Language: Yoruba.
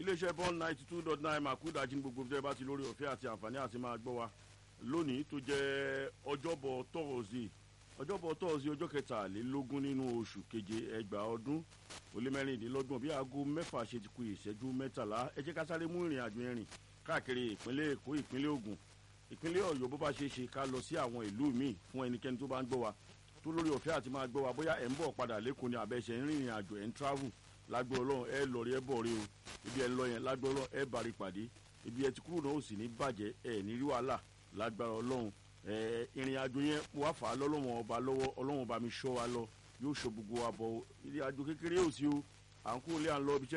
iléeṣẹ́ bond ninety two dot nine makudaji ní gbogbo ìjọba ti lórí ọ̀fẹ́ àti àǹfààní àti máa gbọ́ wa lónìí tó jẹ́ ọjọ́bọ̀ tọ́ọ̀sì ọjọ́bọ̀ tọ́ọ̀sì ọjọ́ kẹtàlélógún nínú oṣù keje ẹgbàá ọdún ó lé mẹ́rìndínlọ́gbọ̀n bí aago mẹ́fà ṣe ti ku ìṣẹ́jú mẹ́tàlá ẹ jẹ́ ká sáré mú ìrìn àjò ẹ̀rìn káàkiri ìpínlẹ̀ èkó ìpínlẹ̀ ògùn ìpínlẹ̀ ọ̀yọ́ bó bá ṣe é ṣe ká lọ sí àwọn ìlú míì fún ẹnikẹ́ni tó bá ń gbọ́ wa tó lórí ọ̀fẹ́ àti máa gbọ́ wa bóyá ẹ̀ ń bọ̀ padà lẹ́kọ̀ọ́ ni àbẹ̀ṣẹ̀ ń rìnrìn àjò ẹ̀ ń travel lágbó ọlọ́run ẹ lọ rí ẹ bọ̀ rí o ibi ẹ lọ yẹn lágbó ọlọ́run ẹ bàrí pàdé ibi ẹ ti kúrò náà ó sì ní bàjẹ́ ẹ ní rí wàhálà lágbára ọlọ́run ẹ ìrìn àjò yẹn wà fà á lọ́lọ́wọ́n ọba lọ́wọ́ ọlọ́run ọba mi ṣọ́ wa lọ yóò ṣọ́ gbogbo wa bọ̀ ìrìn àjò kékeré ò sí o à ń kúrò lé à ń lọ ibi